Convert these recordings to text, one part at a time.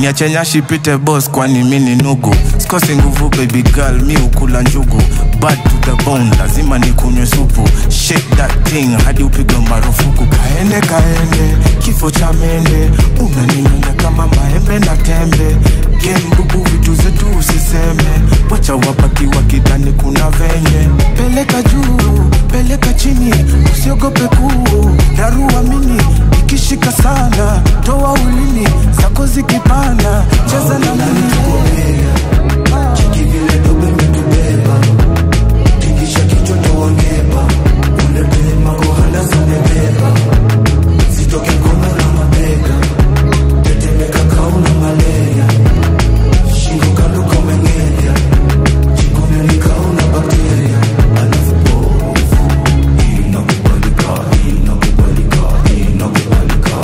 niache nyashi pite boss kwani mi ni nugu sikosi nguvu baby girl mi ukula njugu bad to the bone lazima nikunywe supu shake that thing hadi upigwe marufuku kaende kaende kifo cha mende unaninyonya kama maembe na tembe game bubu vitu zetu usiseme wacha wabaki wakidhani kuna venye peleka juu peleka chini usiogope kuu rarua mini ikishika sana toa ulimi zako zikipanda cheza na mimi Cheki vile dogo imetubeba tingisha kichwa toangeba ule dema kohala zimebeba zitoke mkono na mabega tetemeka kauna malaria shingo kando komengenya jikuneni kauna bakteria alafu pofu inakubalika inakubalika inakubalika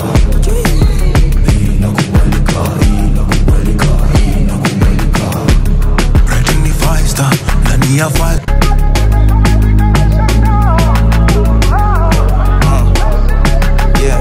inakubalika inakubalika inakubalika Rating ni five star ndani ya five yeah.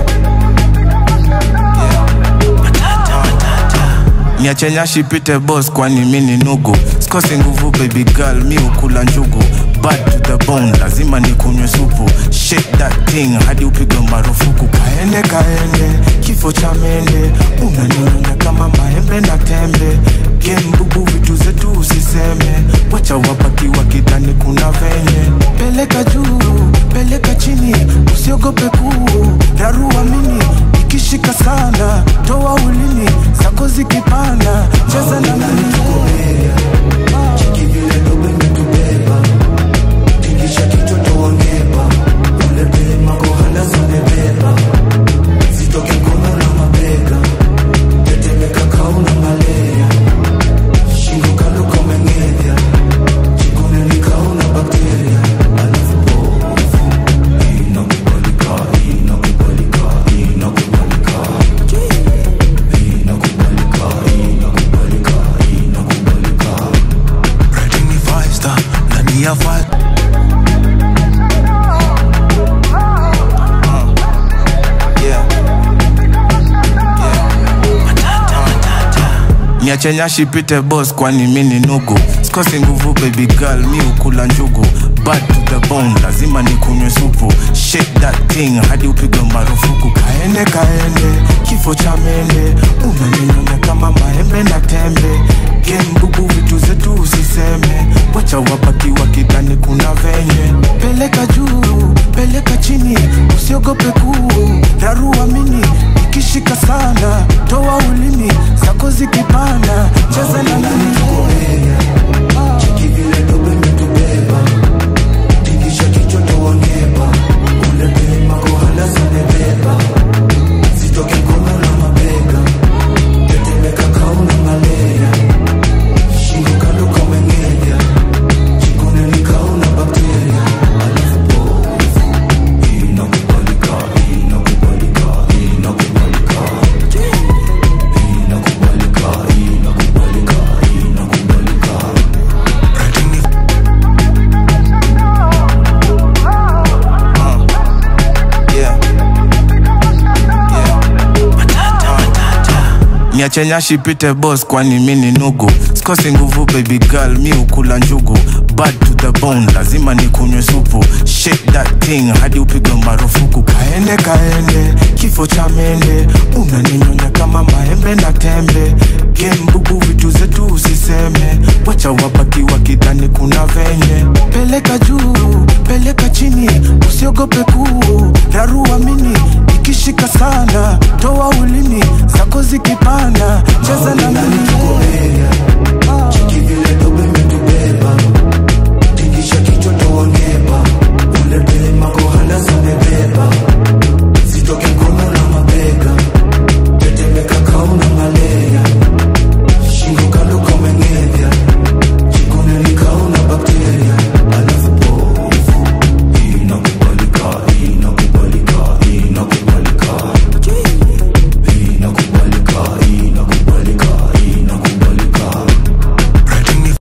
niache nyashi pite boss kwani mi ni nugu sikosi nguvu baby girl mi ukula njugu bad to the bone lazima nikunywe supu shake that thing hadi upigwe marufuku kaende kaende kifo cha mende unaninyonya kama maembe na tembe game bubu vitu zetu usiseme wacha wabaki wakidhani kuna venye peleka juu peleka chini usiogope kuu rarua mini ikishika sana toa ulimi zako zikipanda cheza na mimi Cheki vile dogo imetubeba tingisha kichwa toangeba ule dema kohala zimebeba zitoke mkono na mabega tetemeka kauna malaria shingo kando komengenya jikuneni kauna bakteria alafu pofu inakubalika inakubalika inakubalika inakubalika inakubalika inakubalika Rating ni five star ndani ya five yeah. niache nyashi pite boss kwani mi ni nugu sikosi nguvu baby girl mi ukula njugu bad to the bone lazima nikunywe supu shake that thing hadi upigwe marufuku kaende kaende kifo cha mende unaninyonya kama maembe na tembe game bubu vitu zetu usiseme wacha wabaki wakidhani kuna venye peleka juu peleka chini usiogope kuu rarua mini ikishika sana toa ulimi zako zikipanda cheza na mimi Cheki vile dogo imetubeba tingisha kichwa toangeba ule dema kohala zimebeba zitoke mkono na mabega tetemeka kauna malaria shingo kando komengenya jikuneni kauna bakteria alafu pofu inakubalika inakubalika inakubalika inakubalika inakubalika inakubalika Rating ni yeah. niache nyashi pite boss kwani mi ni nugu sikosi nguvu baby girl mi ukula njugu bad to the bone lazima nikunywe supu shake that thing hadi upigwe marufuku kaende kaende kifo cha mende unaninyonya kama maembe na tembe game bubu vitu zetu usiseme wacha wabaki wakidhani kuna venye peleka juu peleka chini usiogope kuu rarua mini ikishika sana toa ulimi zako zikipanda cheza na mimi